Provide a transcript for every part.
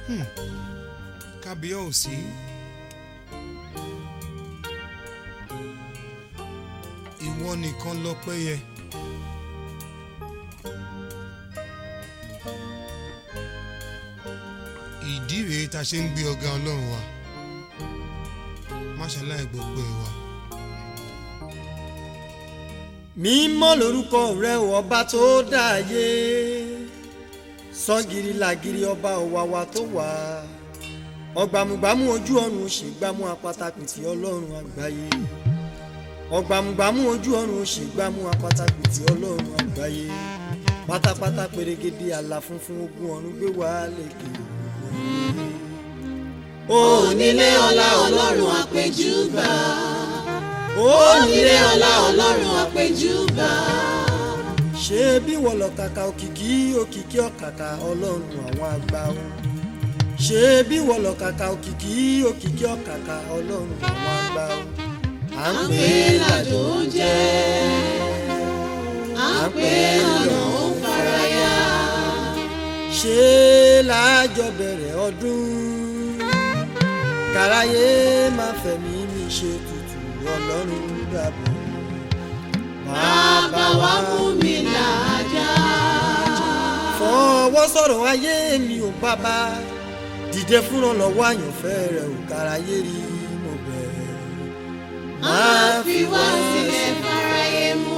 kábíyèsí ìwọ nìkan lọ́pẹ́ yẹ. ìdí rèé tá a ṣe ń gbé ọ̀gá ọlọ́run wa má ṣàlàyé gbogbo ẹ̀ wa. mímọ́ lórúkọ rẹ o ọba tó dáyé sọ́gìrì làgìrì ọba òwàwà tó wà ọgbàmùgbàmù ojú ọ̀run òṣègbàmù apátápìtì ọlọ́run àgbáyé ọgbàmùgbàmù ojú ọ̀run òṣègbàmù apátápìtì ọlọ́run àgbáyé pátápátá pèrègèdè àlà funfun ogun ọ̀run gbé wá lékè onílé ọlá ọlọ́run àpèjúbà onílé ọlá ọlọ́run àpèjúbà ṣé bí wọ́n lọ kàkà òkìkí òkìkí ọ̀kàkà ọlọ́run àwọn àgbà o ṣé bí wọ́n lọ kàkà òkìkí òkìkí ọ̀kàkà ọlọ́run àwọn àgbà o à à ń pè é ládùn oúnjẹ à ń pè é lọ́nà ó ń faraya ṣé láàjọ bẹ̀rẹ̀ ọdún kàráyé máa fẹ̀mí mi ṣe tutù ọlọ́run dàbọ̀ bàbá wa mú mi làájá fọwọ́ sọ̀rọ̀ ayé mi ò bàbá dìde fúnra lọ́wọ́ àyànfẹ́ rẹ̀ ò kàráyé rí mo bẹ̀ máa fi wá sílẹ̀ fáráyé mú.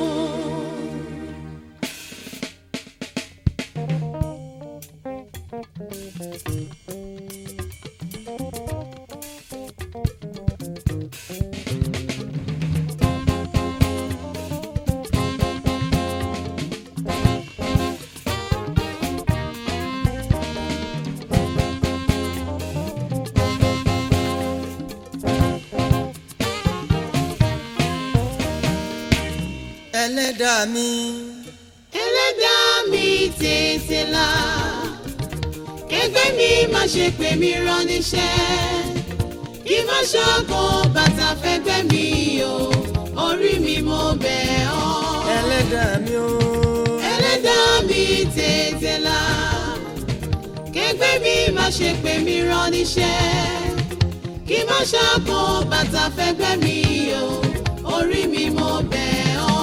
ẹlẹ́dàá mi ẹlẹ́dàá mi tètè là kẹgbẹ́ mi má ṣe pè mí rán níṣẹ́ kí má ṣọ́gun bàtà fẹ́gbẹ́ mi o orí mi mo bẹ̀ ọ́ ẹlẹ́dàá mi o ẹlẹ́dàá mi tètè là kẹgbẹ́ mi má ṣe pè mí rán níṣẹ́ kí má ṣọ́gun bàtà fẹ́gbẹ́ mi o orí mi mo bẹ̀ ọ́.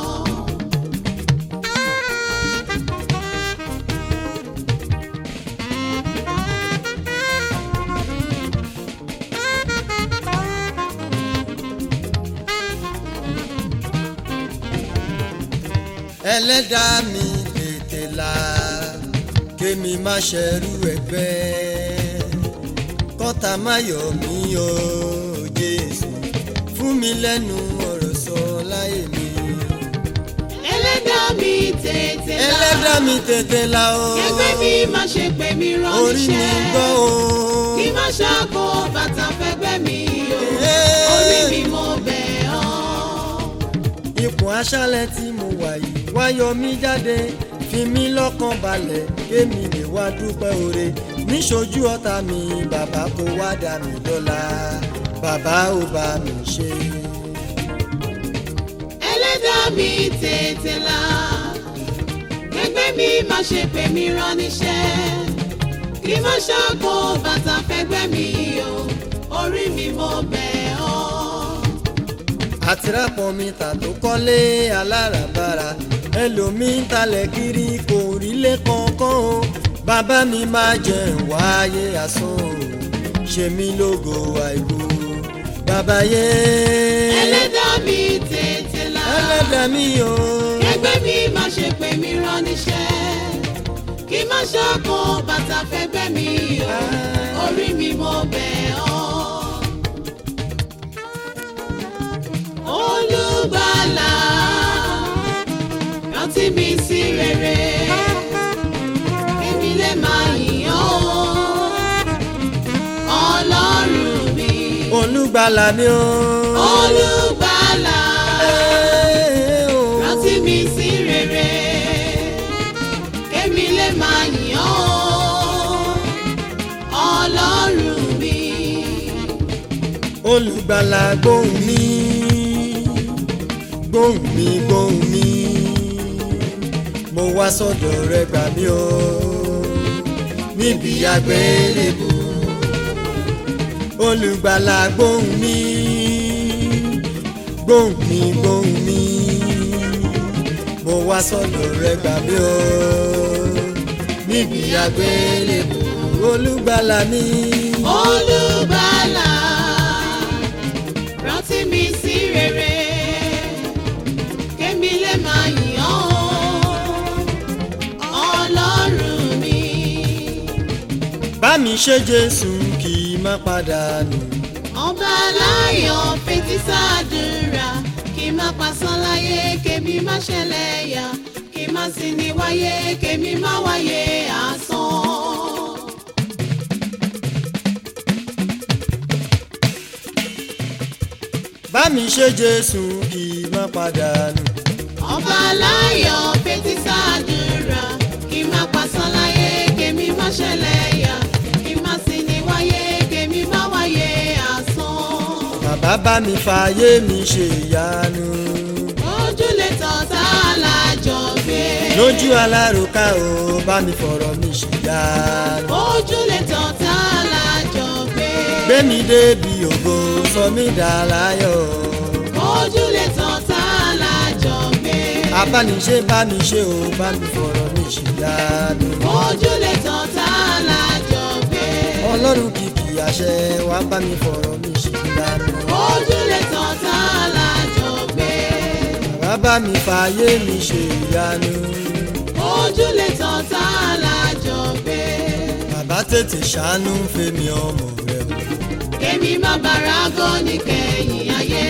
ẹlẹ́dàá mi tètè là kémi má ṣẹrú ẹgbẹ́ kọ́ta má yọ̀ mí o jésù fún mi lẹ́nu ọ̀rọ̀ sọ láyé mi ẹlẹ́dàá mi tètè là ẹlẹ́dàá mi tètè là o kẹgbẹ́ mi má ṣe pè mí rán orí mi níṣẹ́ gbọ́ o kí má ṣàkó bàtà fẹ́gbẹ́ mi o Hey. orí mi mo bẹ̀ ọ́. ipò aṣálẹ̀ tí mo wà yìí wá yọ mí jáde fi mí lọ́kàn balẹ̀ kémi lè wá dúpẹ́ oore níṣojú ọ̀tá mi bàbá kó wá dá mi lọ́lá bàbá ò bá mi ṣe. ẹlẹ́dàá mi tètè là kẹgbẹ́ mi má ṣe pè mí rán níṣẹ́ kí má ṣàkó bàtà fẹ́gbẹ́ mi o orí mi mo bẹ̀ ọ́. àtìrápọ̀ mi tà tó kọ́lé aláràbarà ẹlòmíín talẹ̀ kiri kò rílé kankan o bàbá mi máa jẹ wáyé asán o ṣe mí lógo àìkú bàbá yé ẹlẹ́dàá mi tètè là ẹlẹ́dàá mi o kẹgbẹ́ mi má ṣe pè mí rán níṣẹ́ kí má ṣàkó bàtà fẹ́gbẹ́ mi o orí mi mo bẹ̀ ọ́. olùgbàlà rántí mi sí rere èmi lè máa yìn ọ́ ọlọ́run mi olùgbàlà mi o. olùgbàlà Ẹ́ o. rántí mi sí rere èmi lè máa yìn ọ́ ọlọ́run mi olùgbàlà gbóhùn mi gbóhùn mi gbóhùn mi mo wá sọ́dọ̀ rẹ gbà mí o níbi àgbélébù olùgbàlà gbóhùn mi gbóhùn mi gbóhùn mi mo wá sọ́dọ̀ rẹ gbà mí o níbi àgbélébù olùgbàlà mi. olùgbàlà rántí mi sí rere kémi lè máa yìn ọ́ ọlọ́run mi. bá mi ṣe jésù kì í má padà nù. ọba aláyọ̀ fetí sàdúrà kí má pasán láyé kémi má ṣẹlẹ̀ yá kí má sì ní wáyé kémi má wáyé asán. bá mi ṣe jésù kì í má padà nù. ọba aláyọ̀ fetí sàdúrà kí má pasán láyé kémi má ṣẹlẹ̀ yá kí má sì ní wáyé kémi má wáyé asán. bàbá bá mi fààyè mi ṣe ìyanu. ojúlé tọ́ta alájọ gbé. lójú alárùká o bá mi fọ̀rọ̀ mi ṣe ìyanu. ojúlé tọ́ta alájọ gbé. gbé mi débi ògo sọ mí dà láyọ̀. ojúlé tọ́ta alájọ gbé. abániṣe bá mi ṣe o bá mi fọ̀rọ̀ mi ṣe ìyanu. ojúlé tọ́ta alájọ gbé. ọlọ́run kìkì àṣẹ wá bá mi fọ̀rọ̀ mi ṣe ìyanu. ojúlé tọ́ta alájọ gbé. bàbá bá mi fààyè mi ṣe ìyanu. ojúlé tọ́ta alájọ gbé. bàbá tètè ṣàánú fèmí ọmọ rẹ o. kémi má bàrà gọ́ ní kẹ́yìn ayé.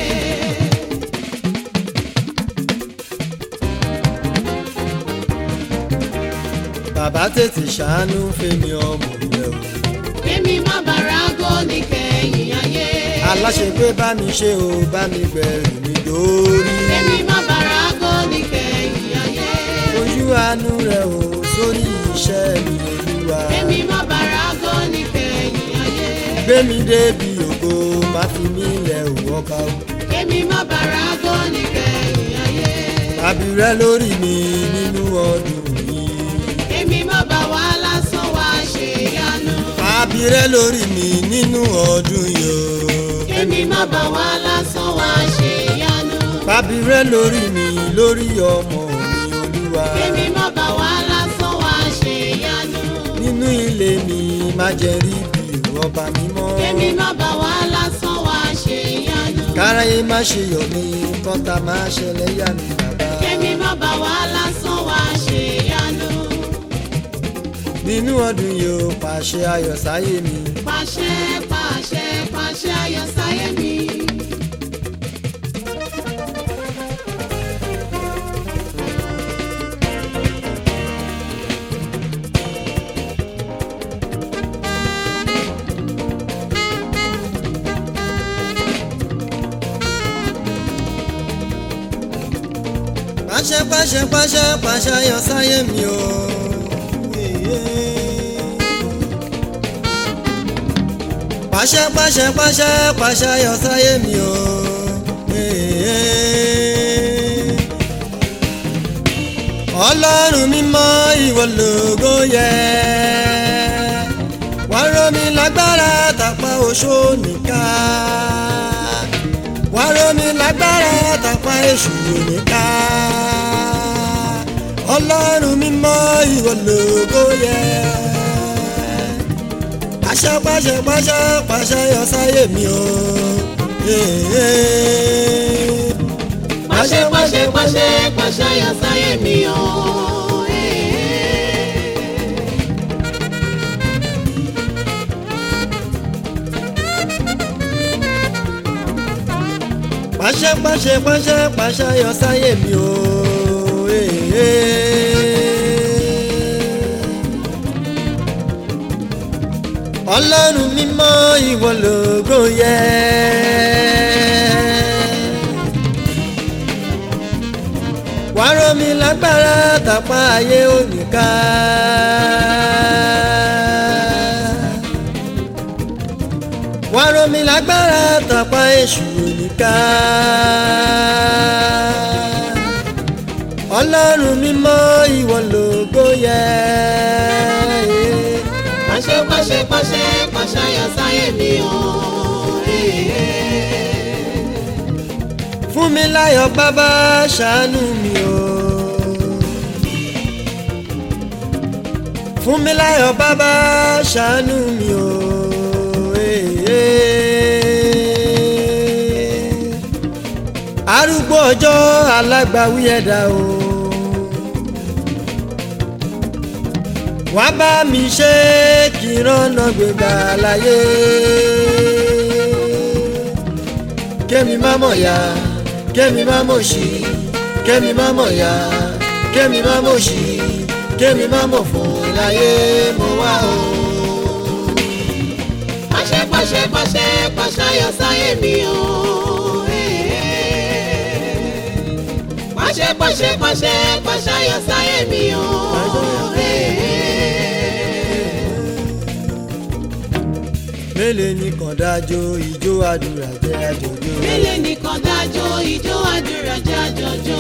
bàbá tètè ṣàánú fèmí ọmọ rẹ o. kémi má bàrà gọ́ ní kẹ́yìn ayé. aláṣẹ pé bá mi ṣe o bá mi gbẹ̀rù mi dórí. kémi má bàrà gọ́ ní kẹ́yìn ayé. ojú àánú rẹ o sórí iṣẹ́ mi olúwa. kémi má bàrà gọ́ ní kẹ́yìn ayé. gbé mi débi ògo má fi mí lẹ̀ ò ọba o. kémi má bàrà gọ́ ní kẹ́yìn ayé. tàbí rẹ lórí mi nínú ọdún yìí. kémi má bà wá lásán wá ṣe yanu. tàbí rẹ lórí mi nínú ọdún yìí o. kémi má bà wá lásán wá ṣe yanu. tàbí rẹ lórí mi lórí ọmọ mi olúwa. kémi má bà wá lásán wá ṣe yanu. nínú ilé mi má jẹ́ rí bí ọba mímọ́. kémi má bà wá lásán wá ṣe yanu. káráyé má ṣe yọ̀ mí kọ́ta má ṣẹlẹ̀ yà mí bàbá. kémi má bà wá lásán wá ṣe yanu. nínú ọdún yìí ó pàṣẹ ayọ̀ sáyé mi. pàṣẹ pàṣẹ pàṣẹ ayọ̀ sáyé mi. pàṣẹ pàṣẹ pàṣẹ pàṣẹ ayọ̀ sáyé mi o. pàṣẹ pàṣẹ pàṣẹ pàṣẹ ayọ̀ sáyé mi o. ọlọ́run mímọ́ ìwọ lógo yẹ wá rọ̀ mí lágbára tàpá oṣó nìkan wá rọ̀ mí lágbára tàpá èṣù nìkan ọlọ́run mímọ́ ìwọ lógo yẹ pàṣẹ pàṣẹ pàṣẹ pàṣẹ yọ sáyé mi o. pàṣẹ pàṣẹ pàṣẹ pàṣẹ ayọ̀ sáyé mi o. pàṣẹ pàṣẹ pàṣẹ pàṣẹ yọ sáyé mi o. ọlọ́run mímọ́ ìwọ lógo yẹ. wàá rọ̀ mí lágbára tàpá ayé òníká. wàá rọ̀ mí lágbára tàpá èṣù òníká. ọlọ́run mímọ́ ìwọ lógo yẹ. mi o. fún mi láyọ̀ bàbá ṣàánú mi o. fún mi láyọ̀ bàbá ṣàánú mi o. arúgbó ọjọ́ alágbàwí ẹ̀dá o. wá bá mi ṣe kí rọ́nà gbégbá láyé. kémi má mọ̀ ya kémi má mọ̀ sí kémi má mọ̀ ya kémi má mọ̀ sí kémi má mọ̀ fún láyé mo wá o. pàṣẹ pàṣẹ pàṣẹ pàṣẹ ayọ̀ sáyé mi o. pàṣẹ pàṣẹ pàṣẹ pàṣẹ ayọ̀ sáyé mi o. mélòó ni kàn dájọ́ ìjó àdúrà jẹ́ àjọjọ́. mélòó nìkan dájọ́ ìjó àdúrà jẹ́ àjọjọ́.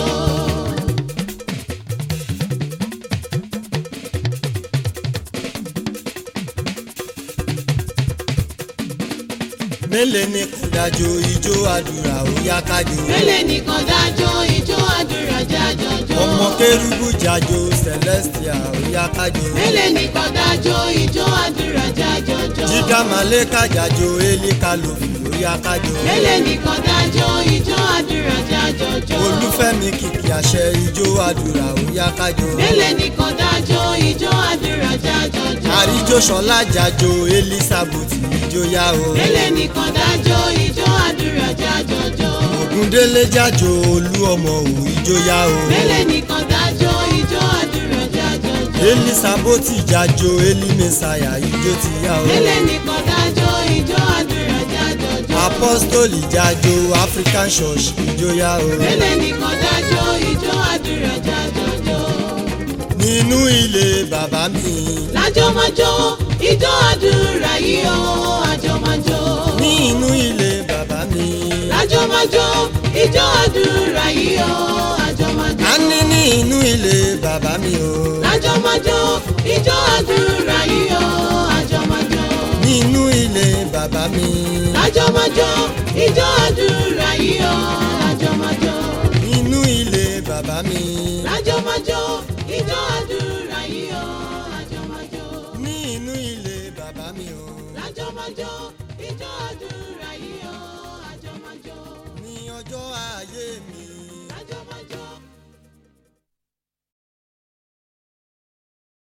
mélòó ni kàn dájọ́ ìjó àdúrà ó yá kájọ. mélòó nìkan dájọ́ ìjó àdúrà jẹ́ àjọjọ́. ọmọ kérúbù jájọ celestia ó yá kájọ. mélòó nìkan dájọ́ ìjó àdúrà jẹ́ àjọjọ́. jíga màlẹ́kà jájọ elika lòfì ó yá kájọ. mélòó nìkan dájọ́ ìjó àdúrà jẹ́ àjọjọ́. olúfẹ́mi kìkì àṣẹ ìjó àdúrà ó yá kájọ. mélòó nìkan dájọ́ ìjó àdúrà jẹ́ àjọjọ́. àríjó sọlá jájọ elizabeth ìjó yá o. mélòó nìkan dájọ́ ìjó àdúrà jẹ́ àjọjọ́. ògúndélé jájọ olú ọmọ òwú ìjó yá o. mélòó nìkan dájọ́ ìjó àdúrà jẹ́ àjọjọ́. elizabeth jájọ elimesaya ìjó ti yá o. mélòó nìkan dájọ́ ìjó àdúrà jẹ́ àjọjọ́. apostoli jájọ african church ìjó yá o. mélòó nìkan dájọ́ ìjó àdúrà jẹ́ àjọjọ́. nínú ilé bàbá mi. lájọmọjọ ìjó àdúrà yìí ó àjọmọjọ. nínú ilé bàbá mi. lájọmọjọ ìjó àdúrà yìí ó àjọmọjọ. a ní nínú ilé bàbá mi o. lájọmọjọ ìjó àdúrà yìí ó àjọmọjọ. nínú ilé bàbá mi. lájọmọjọ ìjó àdúrà yìí ó àjọmọjọ. nínú ilé bàbá mi. lájọmọjọ